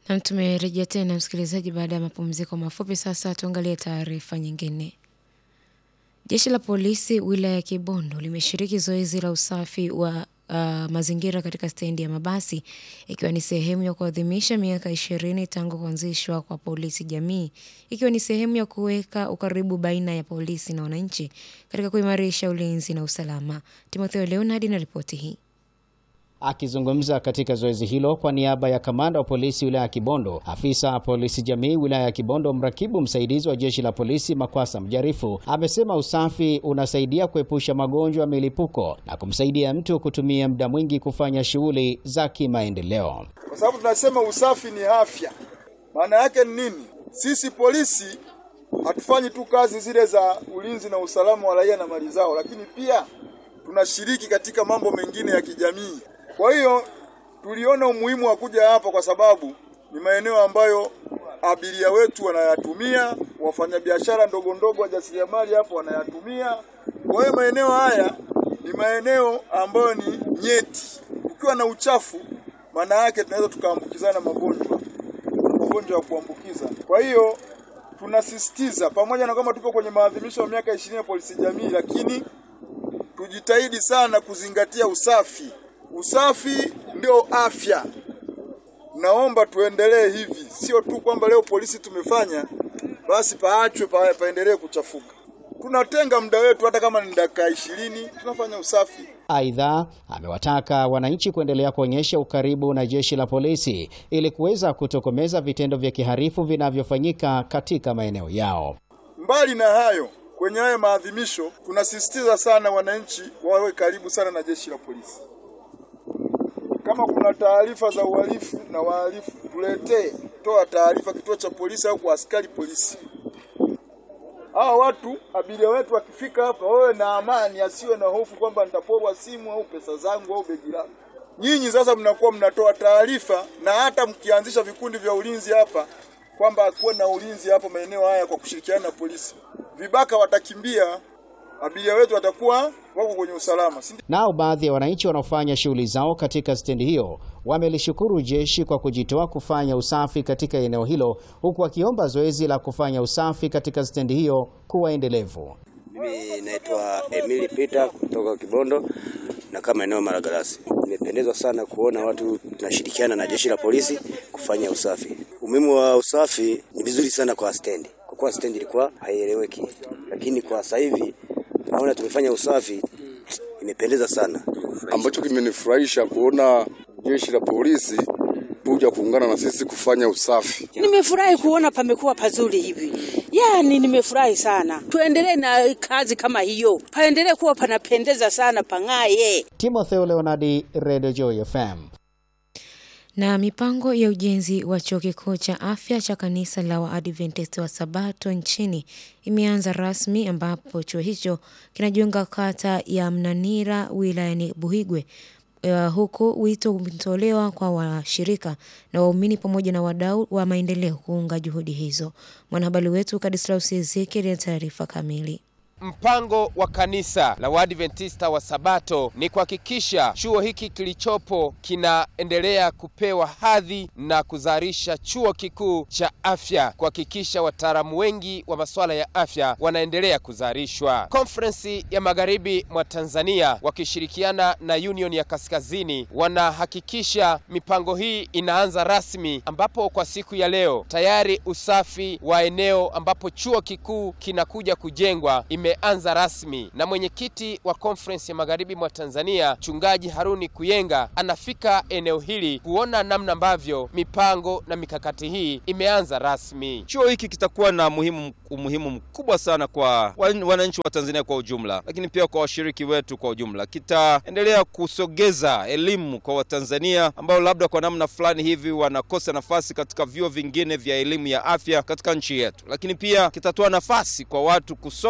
Na tumerejea tena msikilizaji, baada ya mapumziko mafupi. Sasa tuangalie taarifa nyingine. Jeshi la polisi wilaya ya Kibondo limeshiriki zoezi la usafi wa uh, mazingira katika stendi ya mabasi ikiwa ni sehemu ya kuadhimisha miaka ishirini tangu kuanzishwa kwa polisi jamii, ikiwa ni sehemu ya kuweka ukaribu baina ya polisi na wananchi katika kuimarisha ulinzi na usalama. Timotheo Leonard na ripoti hii. Akizungumza katika zoezi hilo kwa niaba ya kamanda wa polisi wilaya ya Kibondo, afisa polisi jamii wilaya ya Kibondo, mrakibu msaidizi wa jeshi la polisi Makwasa Mjarifu amesema usafi unasaidia kuepusha magonjwa ya milipuko na kumsaidia mtu kutumia muda mwingi kufanya shughuli za kimaendeleo. Kwa sababu tunasema usafi ni afya. Maana yake ni nini? Sisi polisi hatufanyi tu kazi zile za ulinzi na usalama wa raia na mali zao, lakini pia tunashiriki katika mambo mengine ya kijamii. Kwa hiyo tuliona umuhimu wa kuja hapa kwa sababu ni maeneo ambayo abiria wetu wanayatumia, wafanyabiashara ndogo ndogo, wajasiriamali hapo wanayatumia. Kwa hiyo maeneo haya ni maeneo ambayo ni nyeti. Ukiwa na uchafu, maana yake tunaweza tukaambukizana magonjwa, magonjwa ya kuambukiza. Kwa hiyo tunasisitiza, pamoja na kwamba tupo kwenye maadhimisho ya miaka ishirini ya polisi jamii, lakini tujitahidi sana kuzingatia usafi. Usafi ndio afya. Naomba tuendelee hivi, sio tu kwamba leo polisi tumefanya basi paachwe pa, paendelee kuchafuka. Tunatenga muda wetu, hata kama ni dakika ishirini tunafanya usafi. Aidha, amewataka wananchi kuendelea kuonyesha ukaribu na jeshi la polisi ili kuweza kutokomeza vitendo vya kiharifu vinavyofanyika katika maeneo yao. Mbali na hayo, kwenye haya maadhimisho tunasisitiza sana wananchi wawe karibu sana na jeshi la polisi. Kama kuna taarifa za uhalifu na wahalifu, tuletee, toa taarifa kituo cha polisi au kwa askari polisi. Hawa watu abiria wetu wakifika hapa, wawe na amani, asiwe na hofu kwamba nitaporwa simu au pesa zangu au begi langu. Nyinyi sasa mnakuwa mnatoa taarifa, na hata mkianzisha vikundi vya ulinzi hapa kwamba kuwe na ulinzi hapo maeneo haya kwa kushirikiana na polisi, vibaka watakimbia, abiria wetu watakuwa wako kwenye usalama. Nao baadhi ya wananchi wanaofanya shughuli zao katika stendi hiyo wamelishukuru jeshi kwa kujitoa kufanya usafi katika eneo hilo, huku wakiomba zoezi la kufanya usafi katika stendi hiyo kuwa endelevu. Mimi naitwa Emili Peter kutoka Kibondo na kama eneo Malagarasi. Nimependezwa sana kuona watu tunashirikiana na jeshi la polisi kufanya usafi. Umuhimu wa usafi ni vizuri sana kwa stendi, kwa kuwa stendi ilikuwa haieleweki, lakini kwa sasa hivi naona tumefanya usafi, imependeza sana. Ambacho kimenifurahisha kuona jeshi la polisi kuja kuungana na sisi kufanya usafi. Nimefurahi kuona pamekuwa pazuri hivi, yaani nimefurahi sana. Tuendelee na kazi kama hiyo, paendelee kuwa panapendeza sana, pang'aye. Timotheo Leonardi, Radio Joy FM. Na mipango ya ujenzi wa chuo kikuu cha afya cha kanisa la Waadventist wa Sabato nchini imeanza rasmi ambapo chuo hicho kinajiunga kata ya Mnanira wilayani Buhigwe. Uh, huku wito umetolewa kwa washirika na waumini pamoja na wadau wa maendeleo kuunga juhudi hizo. Mwanahabari wetu Kadislaus Ezekiel na taarifa kamili. Mpango wa kanisa la Waadventista wa Sabato ni kuhakikisha chuo hiki kilichopo kinaendelea kupewa hadhi na kuzalisha chuo kikuu cha afya, kuhakikisha wataalamu wengi wa masuala ya afya wanaendelea kuzalishwa. Konferensi ya Magharibi mwa Tanzania wakishirikiana na Union ya Kaskazini wanahakikisha mipango hii inaanza rasmi, ambapo kwa siku ya leo tayari usafi wa eneo ambapo chuo kikuu kinakuja kujengwa imeanza rasmi na mwenyekiti wa Conference ya Magharibi mwa Tanzania Mchungaji Haruni Kuyenga anafika eneo hili kuona namna ambavyo mipango na mikakati hii imeanza rasmi. Chuo hiki kitakuwa na muhimu, umuhimu mkubwa sana kwa wananchi wa Tanzania kwa ujumla, lakini pia kwa washiriki wetu kwa ujumla. Kitaendelea kusogeza elimu kwa Watanzania ambao labda kwa namna fulani hivi wanakosa nafasi katika vyuo vingine vya elimu ya afya katika nchi yetu, lakini pia kitatoa nafasi kwa watu kusoma na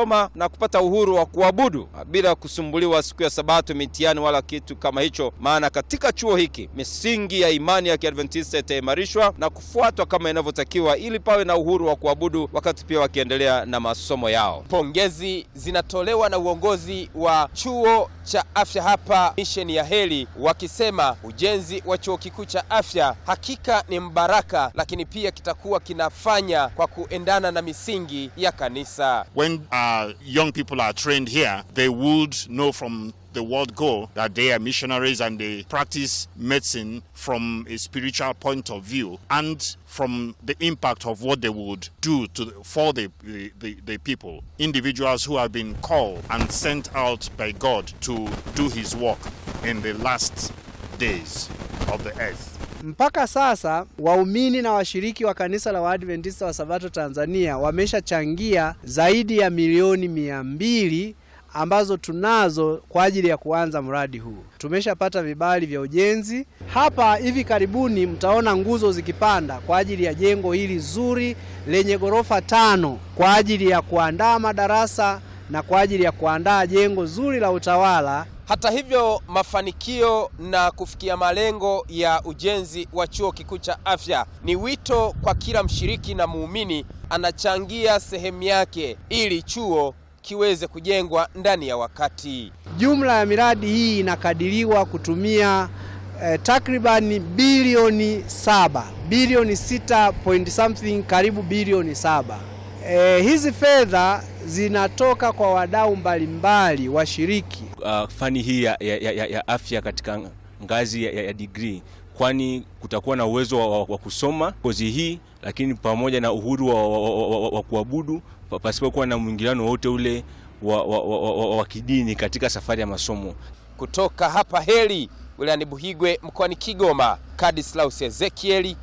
na kupata uhuru wa kuabudu bila kusumbuliwa siku ya Sabato, mitihani wala kitu kama hicho, maana katika chuo hiki misingi ya imani ya Kiadventista itaimarishwa na kufuatwa kama inavyotakiwa, ili pawe na uhuru wa kuabudu wakati pia wakiendelea na masomo yao. Pongezi zinatolewa na uongozi wa chuo cha afya hapa misheni ya Heri, wakisema ujenzi wa chuo kikuu cha afya hakika ni mbaraka, lakini pia kitakuwa kinafanya kwa kuendana na misingi ya kanisa. When uh, young people are trained here, they would know from the word go that they are missionaries and they practice medicine from a spiritual point of view and from the impact of what they would do to for the, the, the, the people individuals who have been called and sent out by god to do his work in the last days of the earth Mpaka sasa waumini na washiriki wa kanisa la Waadventista wa Sabato Tanzania wameshachangia zaidi ya milioni mia mbili ambazo tunazo kwa ajili ya kuanza mradi huu. Tumeshapata vibali vya ujenzi. Hapa hivi karibuni mtaona nguzo zikipanda kwa ajili ya jengo hili zuri lenye ghorofa tano kwa ajili ya kuandaa madarasa na kwa ajili ya kuandaa jengo zuri la utawala. Hata hivyo, mafanikio na kufikia malengo ya ujenzi wa chuo kikuu cha afya ni wito kwa kila mshiriki na muumini anachangia sehemu yake ili chuo kiweze kujengwa ndani ya wakati. Jumla ya miradi hii inakadiriwa kutumia eh, takribani bilioni saba bilioni sita point something karibu bilioni saba. Eh, hizi fedha zinatoka kwa wadau mbalimbali washiriki. uh, fani hii ya, ya, ya, ya afya katika ngazi ya, ya, ya degree kwani kutakuwa na uwezo wa, wa, wa kusoma kozi hii, lakini pamoja na uhuru wa, wa, wa, wa, wa kuabudu pa- pasipokuwa na mwingiliano wote ule wa, wa, wa, wa, wa, wa kidini katika safari ya masomo. Kutoka hapa Heri wilayani Buhigwe mkoani Kigoma, Kadislaus Ezekieli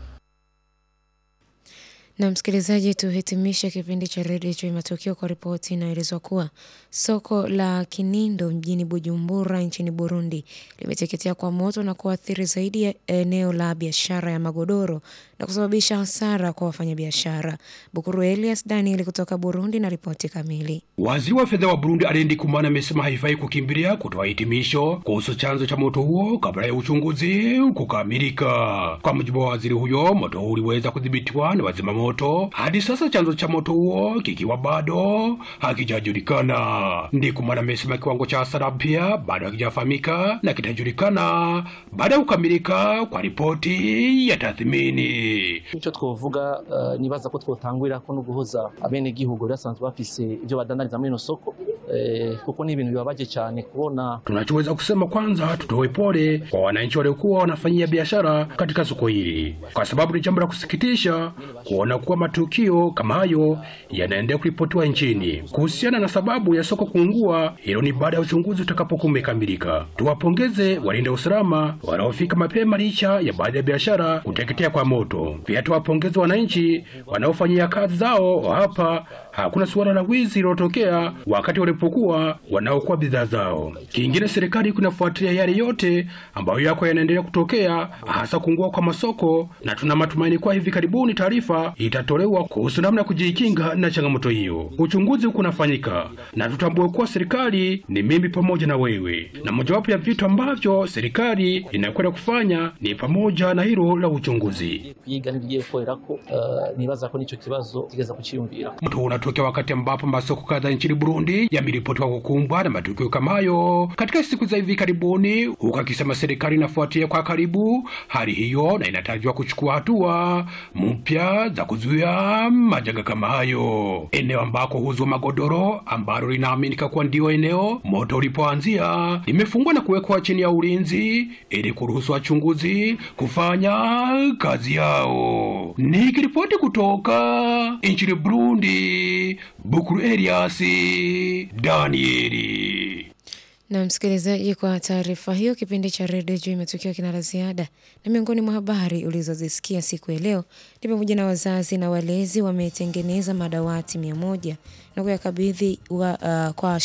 Na msikilizaji, tuhitimishe kipindi cha redio cha matukio kwa ripoti inayoelezwa kuwa soko la Kinindo mjini Bujumbura nchini Burundi limeteketea kwa moto na kuathiri zaidi ya eneo la biashara ya magodoro na kusababisha hasara kwa wafanyabiashara. Bukuru Elias Daniel kutoka Burundi na ripoti kamili. Waziri wa fedha wa Burundi Alendi Kumana amesema haifai kukimbilia kutoa hitimisho kuhusu chanzo cha moto huo kabla ya uchunguzi kukamilika. Kwa mujibu wa waziri huyo, moto huo uliweza kudhibitiwa na wazima moto, hadi sasa chanzo cha moto huo kikiwa bado hakijajulikana. Ndikumana amesema kiwango cha hasara pia bado hakijafahamika na kitajulikana baada ya kukamilika kwa ripoti ya tathmini. icyo twovuga uh, nibaza ko twotangurira ko no guhuza abenegihugu basanzwe bafise ibyo badandariza muri ino soko eh, kuko ni ibintu bibabaje cyane kubona Tunachoweza kusema kwanza, tutoe pole kwa wananchi waliokuwa wanafanyia biashara katika soko hili, kwa sababu ni jambo la kusikitisha kuona kuwa matukio kama hayo yanaendelea kuripotiwa nchini. Kuhusiana na sababu ya soko kuungua, hilo ni baada ya uchunguzi utakapokuwa umekamilika. Tuwapongeze walinda usalama wanaofika mapema licha ya baadhi ya biashara kuteketea kwa moto. Pia tuwapongeze wananchi wanaofanyia kazi zao hapa. Hakuna suala la wizi lilotokea wakati walipokuwa wanaokuwa bidhaa zao. Kingine, serikali kunafuatilia yale yote ambayo yako yanaendelea kutokea, hasa kuungua kwa masoko, na tuna matumaini kuwa hivi karibuni taarifa itatolewa kuhusu namna ya kujikinga na changamoto hiyo. Uchunguzi huku unafanyika, na tutambue kuwa serikali ni mimi pamoja na wewe, na mojawapo ya vitu ambavyo serikali inakwenda kufanya ni pamoja na hilo la uchunguzi. kwiga ntibigiye gukorera ko uh, nibaza ko nico kibazo kigeza kuciyumvira Moto unatokea wakati ambapo masoko kadhaa nchini Burundi yameripotiwa kukumbwa na matukio kama hayo katika siku za hivi karibuni, huku akisema serikali inafuatia kwa karibu hali hiyo na inatajwa kuchukua hatua mpya za kuzuia majanga kama hayo. Eneo ambako huuzwa magodoro ambalo linaaminika kuwa ndio eneo moto ulipoanzia limefungwa na kuwekwa chini ya ulinzi ili kuruhusu wachunguzi kufanya kazi yao. Nikiripoti kutoka nchini Burundi, Bukuru Elias Danieli. Na msikilizaji, kwa taarifa hiyo, kipindi cha redio juu imetukiwa kina la ziada, na miongoni mwa habari ulizozisikia siku ya leo ni pamoja na wazazi na walezi wametengeneza madawati mia moja na kuyakabidhi wa, uh, kwa